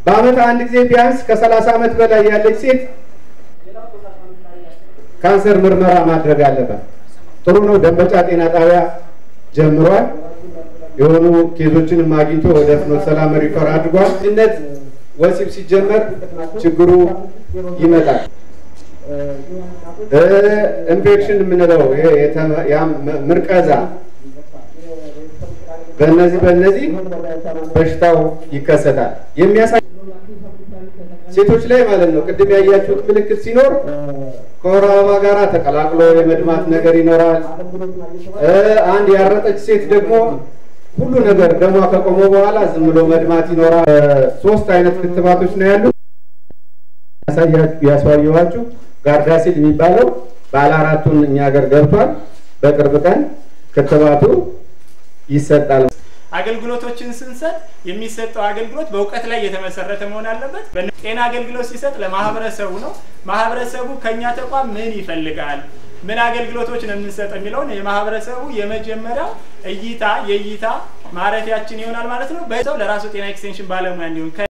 በአመት አንድ ጊዜ ቢያንስ ከሰላሳ ዓመት በላይ ያለች ሴት ካንሰር ምርመራ ማድረግ አለባት። ጥሩ ነው። ደንበጫ ጤና ጣቢያ ጀምሯል። የሆኑ ኬዞችንም አግኝቶ ወደ ፍኖተ ሰላም ሪፈር አድርጓል። ልጅነት ወሲብ ሲጀመር ችግሩ ይመጣል። ኢንፌክሽን የምንለው ይሄ የተመ- ያም ምርቀዛ በእነዚህ በእነዚህ በሽታው ይከሰታል። የሚያሳይ ሴቶች ላይ ማለት ነው። ቅድም ያያችሁት ምልክት ሲኖር ከወር አበባ ጋር ተቀላቅሎ የመድማት ነገር ይኖራል። እ አንድ ያረጠች ሴት ደግሞ ሁሉ ነገር ደሟ ከቆመ በኋላ ዝም ብሎ መድማት ይኖራል። እ ሶስት አይነት ክትባቶች ነው ያሉት። ያሳየኋችሁ ጋርዳሲል የሚባለው ባለ አራቱን እኛ ሀገር ገብቷል። በቅርብ ቀን ክትባቱ ይሰጣል። አገልግሎቶችን ስንሰጥ የሚሰጠው አገልግሎት በእውቀት ላይ የተመሰረተ መሆን አለበት። ጤና አገልግሎት ሲሰጥ ለማህበረሰቡ ነው። ማህበረሰቡ ከኛ ተቋም ምን ይፈልጋል፣ ምን አገልግሎቶች ነው የምንሰጥ የሚለውን የማህበረሰቡ የመጀመሪያው እይታ የእይታ ማረፊያችን ይሆናል ማለት ነው። በሰው ለራሱ ጤና ኤክስቴንሽን ባለሙያ እንዲሆን